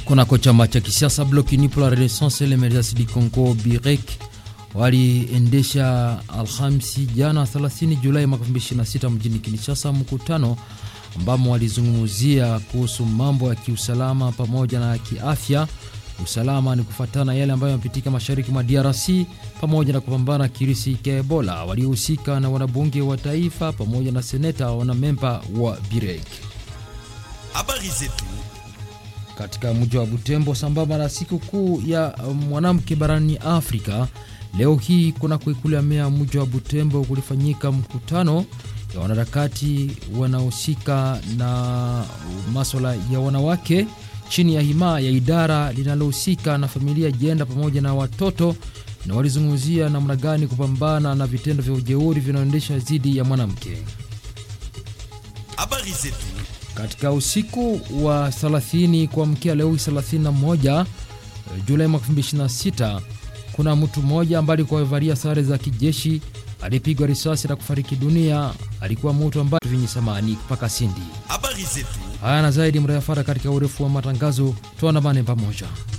kunako chama cha kisiasa Bloc Uni pour la Renaissance et l'Emergence du Congo BIREC waliendesha Alhamisi jana 30 Julai mwaka 2026 mjini Kinshasa mkutano ambamo walizungumzia kuhusu mambo ya kiusalama pamoja na kiafya. Usalama ni kufuatana yale ambayo yamepitika mashariki mwa DRC pamoja na kupambana kirisi cha Ebola. Waliohusika na wanabunge wa taifa pamoja na seneta wana memba wa BIREC. Habari zetu katika mji wa Butembo sambamba na siku kuu ya mwanamke barani Afrika. Leo hii kuna kuikulia mea mji wa Butembo kulifanyika mkutano ya wanaharakati wanaohusika na maswala ya wanawake chini ya hima ya idara linalohusika na familia, jenda pamoja na watoto, na walizungumzia namna gani kupambana na vitendo vya ujeuri vinaoendesha dhidi ya mwanamke. habari zetu Katika usiku wa 30 kuamkia leo 31 Julai mwaka 2026 kuna mtu mmoja ambaye alikuwa amevalia sare za kijeshi alipigwa risasi na kufariki dunia. Alikuwa mtu ambaye vinyi samani mpaka Sindi. habari zetu Haya na zaidi mrayafara katika urefu wa matangazo, tuandamane pamoja.